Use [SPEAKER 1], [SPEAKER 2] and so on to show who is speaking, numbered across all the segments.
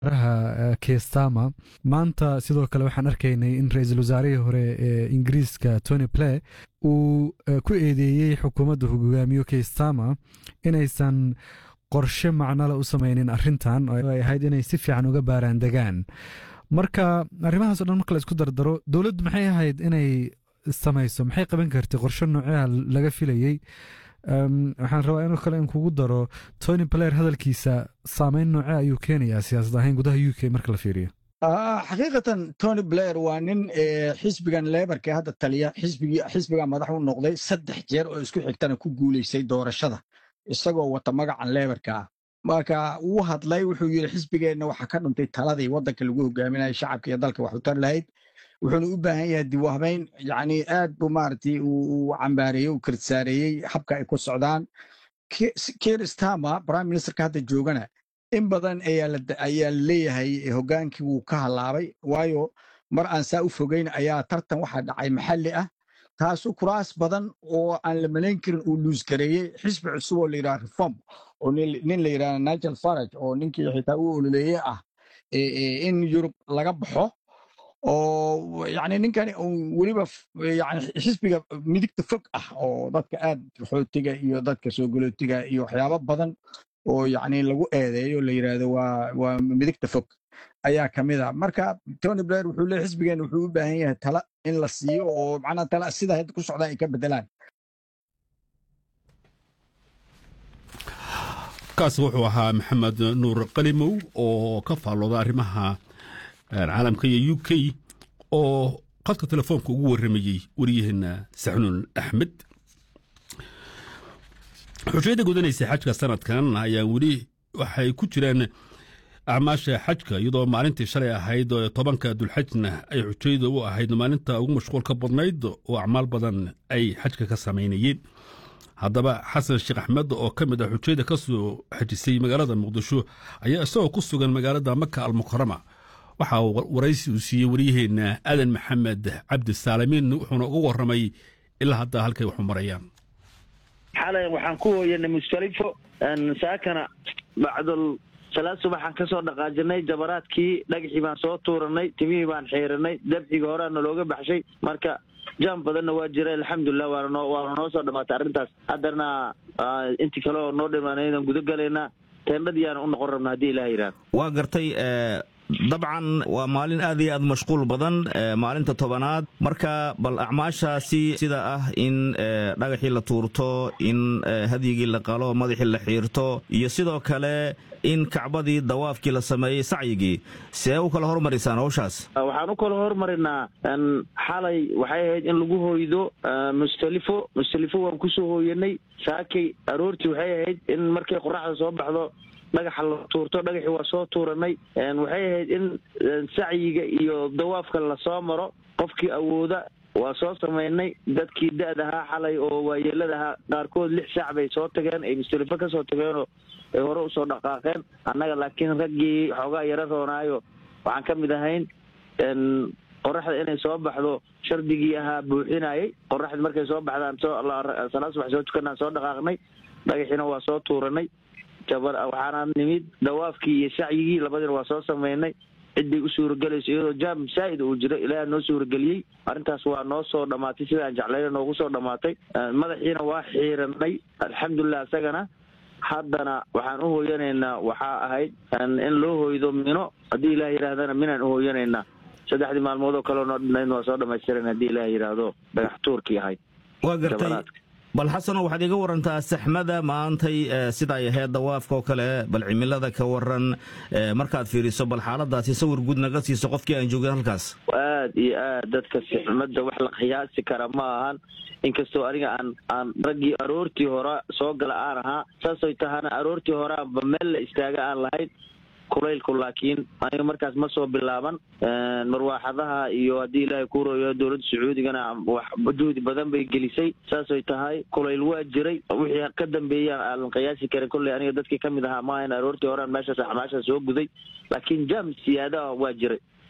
[SPEAKER 1] wasaaraha kestama maanta sidoo kale waxaan arkaynay in ra-iisul wasaarihii hore ee ingiriiska tony play uu ku eedeeyey xukuumadda hogaamiyo kestama inaysan qorshe macnole u samaynin arrintan oo ay ahayd inay si fiican uga baaraan degaan marka arrimahaas o dhan marka la isku dardaro dowladdu maxay ahayd inay samayso maxay qaban kartay qorshe nooceha laga filayey waxaan rabaa inoo kale in kugu daro tony blair hadalkiisa saameyn nooce ayuu keenayaa siyaasad ahayn gudaha u k marka la fiiriyo
[SPEAKER 2] xaqiiqatan tony blair waa nin xisbigan lebarka hadda taliya xisbiga madax u noqday saddex jeer oo isku xigtana ku guulaysay doorashada isagoo wata magacan lebarka ah marka wuu hadlay wuxuu yidhi xisbigeenna waxaa ka dhuntay taladii waddanka lagu hogaaminaya shacabka iyo dalka wax u tar lahayd wuxuuna u baahan yahay dib u habeyn yani aad buu maaragtay uu cambaareeyey uu kirdsaareeyey habka ay ku socdaan keir stama prime ministerka hadda joogana in badan ayaa leeyahay hogaankii wuu ka halaabay waayo mar aan saa u fogeyn ayaa tartan waxaa dhacay maxalli ah taasu kuraas badan oo aan la malayn karin uu luusgareeyey xisbi cusub oo la yidhaha reform oo nin la yidhaha nigel farage oo ninkii xitaa u ololeeye ah in yurub laga baxo oo yani ninkani weliba yani xisbiga midigta fog ah oo dadka aad xootiga iyo dadka soo galootiga iyo waxyaabo badan oo yani lagu eedeeyo la yidhaahdo waa waa midigta fog ayaa ka mid a marka tony blair wuxuu leeyahy xisbigeena wuxuu u baahan yahay tala in la siiyo oo macnaha tala sida hadda ku socdaan ay ka bedelaan
[SPEAKER 3] kaasi wuxuu ahaa maxamed nuur qalimow oo ka faallooda arrimaha caalamka iyo u k oo qadka telefoonka ugu warramayey waryaheena saxnuun axmed xujayada gudanaysa xajka sanadkan ayaa weli waxay ku jiraan acmaasha xajka iyadoo maalintii shalay ahayd tobanka dulxajna ay xujayada u ahayd maalinta ugu mashquulka badnayd oo acmaal badan ay xajka ka samaynayeen haddaba xasan sheekh axmed oo ka mid ah xujayada ka soo xajisay magaalada muqdisho ayaa isagoo ku sugan magaalada maka almukarama waxa uu waraysi uu siiyey waryaheena aadan maxamed cabdi saalimiin wuxuuna uga warramay ilaa hadda halkay waxu marayaan
[SPEAKER 4] xalay waxaan ku hooyanay mustalifo saakana bacdul salaad subaxaan ka soo dhaqaajinay jabaraadkii dhagaxii baan soo tuuranay timihii baan xiiranay dabxiga horeana looga baxshay marka jaam badanna waa jira alxamdulilah waana noo waana noo soo dhamaatay arrintaas haddana intii kale oo noo dhimaanaydan guda galaynaa teendhadiyaana u noqon rabna haddii ilaah yidhahdo
[SPEAKER 5] waa gartay dabcan waa maalin aad iyo aad mashquul badan maalinta tobanaad marka bal acmaashaasi sida ah in dhagaxii la tuurto in hadyigii la qalo madaxii la xiirto iyo sidoo kale in kacbadii dawaafkii la sameeyey sacyigii see u kala hormarisaan hawshaas
[SPEAKER 4] waxaan u kala hormarinaa xalay waxay ahayd in lagu hoydo mustalifo mustalifo waan kusoo hooyanay saakay aroortii waxay ahayd in markay qoraxda soo baxdo dhagaxa la tuurto dhagaxii waa soo tuuranay waxay ahayd in sacyiga iyo dawaafka lasoo maro qofkii awooda waa soo samaynay dadkii da-da ahaa xalay oo waayeelada ahaa qaarkood lix saac bay soo tageen ay mustalifo ka soo tageenoo ay hore usoo dhaqaaqeen annaga laakiin raggii xoogaa yaro roonaayo waxaan ka mid ahayn qoraxda inay soo baxdo shardigii ahaa buuxinayay qoraxda markay soo baxdaan salaad subax soo tukanaan soo dhaqaaqnay dhagaxiina waa soo tuuranay waxaana nimid dawaafkii iyo sacyigii labadiina waa soo samaynay ciddii u suuragelayso iyadoo jaam saa'id uu jiro ilaaha noo suurageliyey arrintaas waa noo soo dhammaatay sida aan jeclayna noogu soo dhammaatay madaxiina waa xiiranay alxamdulilah isagana haddana waxaan u hooyanaynaa waxaa ahayd in loo hoydo mino haddii ilaah yidhahdana minaan u hooyanaynaa saddexdii maalmood oo kaleo noo dhinayn waa soo dhammaystiran haddii ilaah yidhaahdo dhagax tuurkii ahayd
[SPEAKER 5] waa gartay bal xasano waxaad iga warantaa saxmada maantay sida ay ahayd dawaafka oo kale bal cimilada ka waran markaad fiiriso bal xaaladaasi sawir guud naga siiso qofkii aan joogin halkaas
[SPEAKER 4] aad iyo aad dadka saxmada wax la qiyaasi kara ma ahan inkastoo aniga aan aan raggii aroortii hore soo gala aan ahaa saasay tahana aroortii hore aanba meel la istaaga aan lahayn kulaylku laakiin aniga markaas ma soo bilaaban marwaaxadaha iyo haddii ilaahay ku royo dowladda sacuudigana wax juhdi badan bay gelisay saasay tahay kulayl waa jiray wixii ka dambeeyaan aanan qiyaasi karin kolley aniga dadkii ka mid ahaa maahan aroortii horean meeshaas axmaashaas soo guday laakiin jaam siyaadaha waa jiray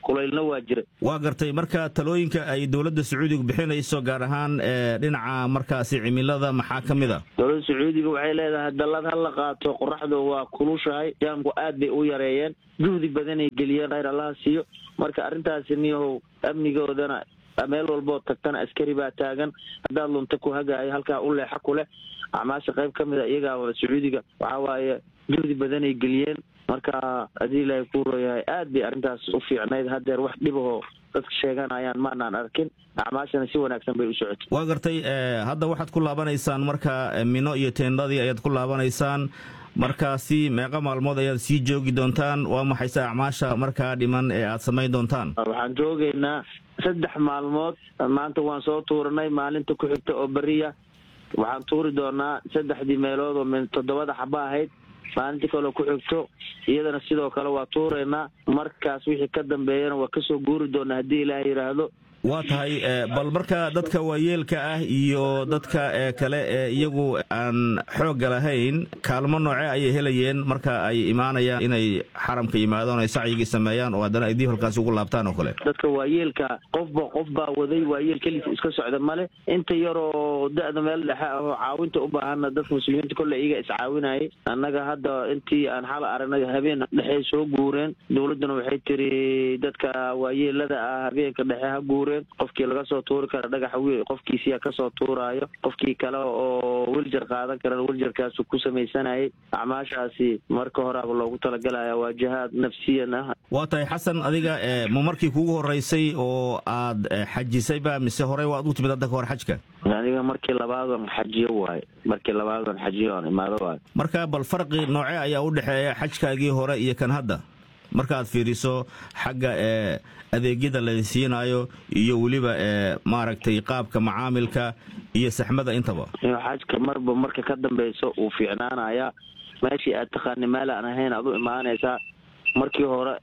[SPEAKER 4] kulaylna waa jira
[SPEAKER 5] waa gartay marka talooyinka ay dowladda sacuudiga bixinayso gaar ahaan dhinaca markaasi cimilada maxaa ka mid a
[SPEAKER 4] dowladda sacuudiga waxay leedahay dallad ha la qaato qoraxdu waa kulushahay jaamku aad bay u yareeyeen juhdi badanay geliyeen khayr allaha siiyo marka arrintaasi niyahow amnigoodana meel walboo tagtana askari baa taagan haddaad lunta ku hagaayo halkaa u leexa ku leh acmaasha qayb ka mida iyagaa sacuudiga waxaa waaye juhdi badanay geliyeen marka haddii ilaahay kuu rooyahay aad bay arrintaas u fiicnayd haddeer wax dhibahoo dadka sheeganayaan maanaan arkin acmaashana si wanaagsan bay u socotay
[SPEAKER 5] waa gartay hadda waxaad ku laabanaysaan marka mino iyo teendadii ayaad ku laabanaysaan markaasi meeqa maalmood ayaad sii joogi doontaan waa maxayse acmaasha markaa dhiman ee aad samayn doontaan
[SPEAKER 4] waxaan joogaynaa saddex maalmood maanta waan soo tuuranay maalinta ku xigta oo beriya waxaan tuuri doonaa saddexdii meelood oo min toddobada xaba ahayd maalintii kaleo ku xigto iyadana sidoo kale waa tuuraynaa markaas wixii ka dambeeyana waa kasoo guuri doonaa haddii ilaah yidhaahdo
[SPEAKER 5] waa tahay bal marka dadka waayeelka ah iyo dadka kale ee iyagu aan xoogga lahayn kaalmo nooce ayay helayeen marka ay imaanayaan inay xaramka yimaadaan ay sacyigii sameeyaan oo haddana ay dib halkaasi ugu laabtaan oo kale
[SPEAKER 4] dadka waayeelka qofba qof baa waday waayeel kelis iska socda male inta yaroo da-da meel dhexe ahoo caawinta u baahana dadka muslimiinta kolle iyaga iscaawinayay annaga hadda intii aan xala aragnay habeen dhexey soo guureen dowladduna waxay tiri dadka waayeelada ah habeenka dhexe ha guureen qofkii laga soo tuuri kara dhagaxa wiil qofkiisiyaa kasoo tuuraayo qofkii kale oo wiljar qaadan karan wiljarkaasu ku samaysanayay acmaashaasi marka horeaba loogu talagalaya waa jihaad nafsiyan ah
[SPEAKER 5] waa tahay xasan adiga ma markii kugu horeysay oo aad xajisayba mise horey waad u timid hadda ka hor xajka
[SPEAKER 4] aniga markii labaadan xajiyo waayo markii labaadan xajiyo aan imaado waayo
[SPEAKER 5] marka bal farqi nooce ayaa u dhexeeya xajkaagii hore iyo kan hadda markaaad fiiriso xagga ee adeegyada la siinayo iyo weliba ee maaragtay qaabka macaamilka iyo saxmada intaba
[SPEAKER 4] xajka marba marka ka dambeyso uu fiicnaanaya meeshii aad taqaani meel aan ahayn aad u imaanaysaa markii hore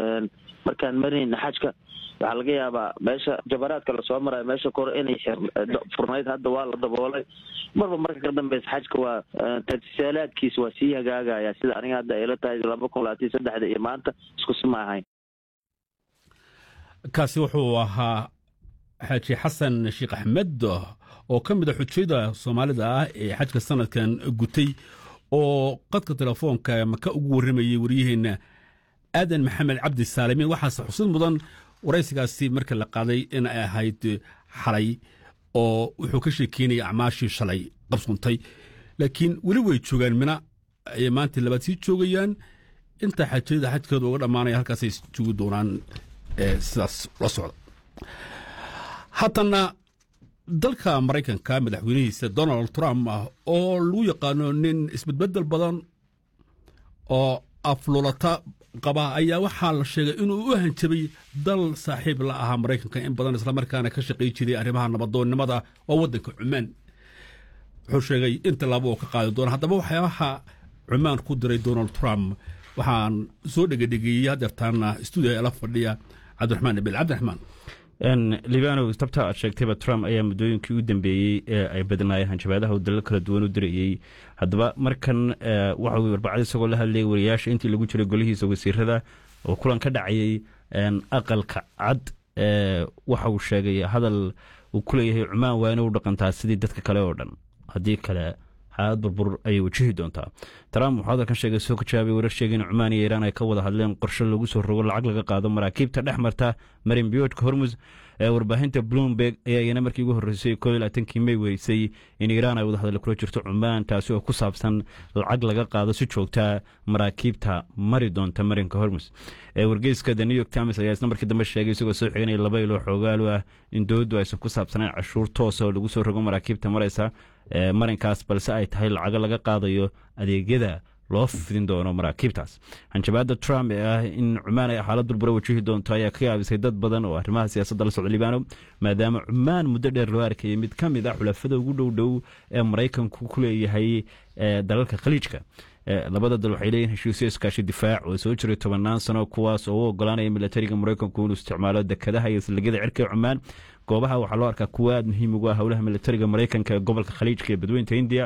[SPEAKER 4] markaan marinayna xajka waxaa laga yaabaa meesha jabaraadka lasoo marayo meesha kore inay furnayd hadda waa la daboolay marba marka ka dambeysa xajka waa tajisaalaadkiisa waa sii hagaagaya sida aniga hadda ayla tahay laba kun labaatan saddexda iyo maanta isku si ma ahayn
[SPEAKER 3] kaasi wuxuu ahaa xaaji xasan sheekh axmed oo ka mid a xujayda soomaalida ah ee xajka sanadkan gutay oo qadka telefoonka maka ugu warramayey waryaheenna aadan maxamed cabdi saalimiin waxaase xusid mudan waraysigaasi marka la qaaday in ay ahayd xalay oo wuxuu ka sheekeynaya acmaashii shalay qabsuntay laakiin weli way joogaan mina ayay maanta labaad sii joogayaan inta xajayada xajkooda uga dhammaanaya halkaasay joogi doonaan sidaas la socda haddana dalka maraykanka madaxweynihiisa donald trump ah oo lagu yaqaano nin isbedbedel badan oo aflulata qaba ayaa waxaa la sheegay inuu u hanjabay dal saaxiib la ahaa maraykanka in badan islamarkaana ka shaqay jiray arrimaha nabadoonnimada oo waddanka cumaan wuxuu sheegay in tallaabo oo ka qaadi doona haddaba waxyaabaha cumaan ku diray donald trump waxaan soo dhegedhegeeyey hadeertaana stuudiga la fadhiya cabdiraxmaan ibil cabdiraxmaan
[SPEAKER 6] libanow tabta aad sheegtayba trump ayaa muddooyinkii u dambeeyey ee ay badnaayeen hanjabaadaha uu dalal kala duwan u dirayey haddaba markan waxa uu warbacad isagoo la hadlayay wariyaasha intii lagu jiray golihiisa wasiirada oo kulan ka dhacayey aqalka cad waxa uu sheegay hadal uu ku leeyahay cumaan waa inay u dhaqantaa sidii dadka kale oo dhan haddii kale xaalad burbur ayay wajihi doontaa trump wuxuu hadalkan sheegay soo ka jawaabay warar sheegay in cumaan iyo iiraan ay ka wada hadleen qorshe lagu soo rogo lacag laga qaado maraakiibta dhex marta marin biyoodka hormus ee warbaahinta bloomberg ayaa iyana markii ugu horreysay koo iyo labaatankii may weysay in iiraan ay wada hadal kula jirto cumaan taasi oo ku saabsan lacag laga qaado si joogtaa maraakiibta mari doonta marinka hormus ee wargeyska the new york times ayaa isna markii dambe sheegay isagoo soo xiganaya laba ilo xoogaalu ah in dowladdu aysan ku saabsanayn cashuur toosa oo lagu soo rogo maraakiibta maraysa marinkaas balse ay tahay lacago laga qaadayo adeegyada loo fidin doono maraakiibtaas hanjabaada trump ee ah in cumaan ay xaalad burbura wajihi doonto ayaa ka yaabisay dad badan oo arrimaha siyaasadda la socda libaano maadaama cumaan muddo dheer loo arkayay mid ka mid ah xulafada ugu dhow dhow ee maraykanku ku leeyahay dalalka khaliijka labada dal waxay leeyihin heshiisyo iskaashi difaac oo soo jiray tobannaan sano kuwaas oo u ogolaanaya milatariga maraykanku inuu isticmaalo dekadaha iyo saldhigyada cirka cumaan goobaha waxaa loo arkaa kuwa aad muhiim ugu ah howlaha milatariga maraykanka ee gobolka khaliijka ee badweynta hindiya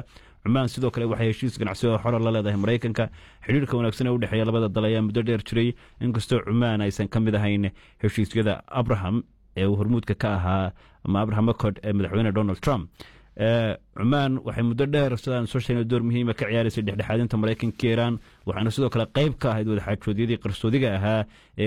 [SPEAKER 6] cumaan sidoo kale waxay heshiis ganacsi oo xora la leedahay maraykanka xidhiirka wanaagsan ee u dhexeeya labada dal ayaa muddo dheer jiray inkastoo cumaan aysan ka mid ahayn heshiisyada abraham ee uu hormuudka ka ahaa ama abraham accord ee madaxweyne donald trump cumaan waxay muddo dheer sidaan soo sheegnay door muhiima ka ciyaaraysay dhexdhexaadinta maraykanka iiraan waxaana sidoo kale qayb ka ahayd wadaxaajoodyadii qarsoodiga ahaa ee